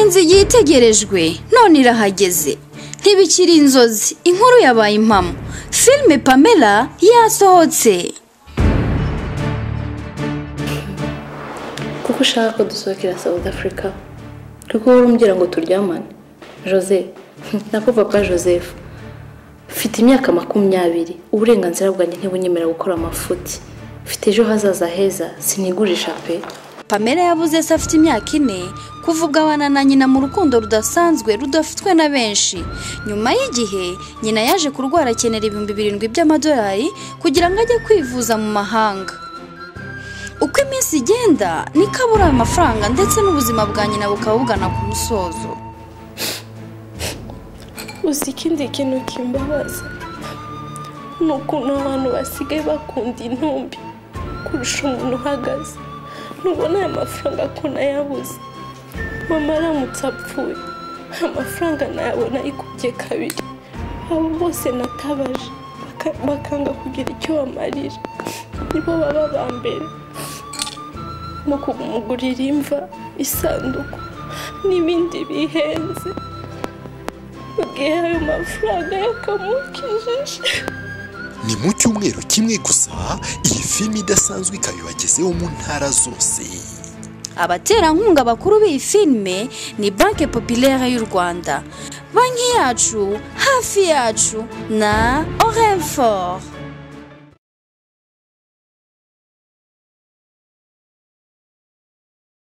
inzu igiye itegerejwe none irahageze ntibikiri inzozi inkuru yabaye impamo filime pamela yasohotse kuko ushaka ko dusohokera South Africa kuko wowe umbwira ngo turyamane Jose nako papa Joseph mfite imyaka makumyabiri uburenganzira bwanjye ntibunyemerera gukora amafuti mfite ejo hazaza heza sinigurisha pe pamela yabuze se afite imyaka ine kuvuga abana na nyina mu rukundo rudasanzwe rudafitwe na benshi nyuma y'igihe nyina yaje kurwara akenera ibihumbi birindwi by'amadolari kugira ngo ajye kwivuza mu mahanga uko iminsi igenda niko abura ayo mafaranga ndetse n'ubuzima bwa nyina bukaba bugana ku musozo gusa ikindi kintu kimbabaza ni ukuntu abantu basigaye bakunda intumbi kurusha umuntu uhagaze ntubona aya mafaranga ko nayabuze mama aramutse apfuye aya mafaranga nayabona ayikubye kabiri abo bose natabaje baka- bakanga kugira icyo bamarira nibo baba ba mbere mu kumugurira imva isanduku n'ibindi bihenze mu gihe ayo mafaranga yakamukijije ni mu cyumweru kimwe gusa iyi filime idasanzwe ikaba ibagezeho mu ntara zose abaterankunga bakuru b'iyi filime ni banki popilere y'u rwanda banki yacu hafi yacu na orenfort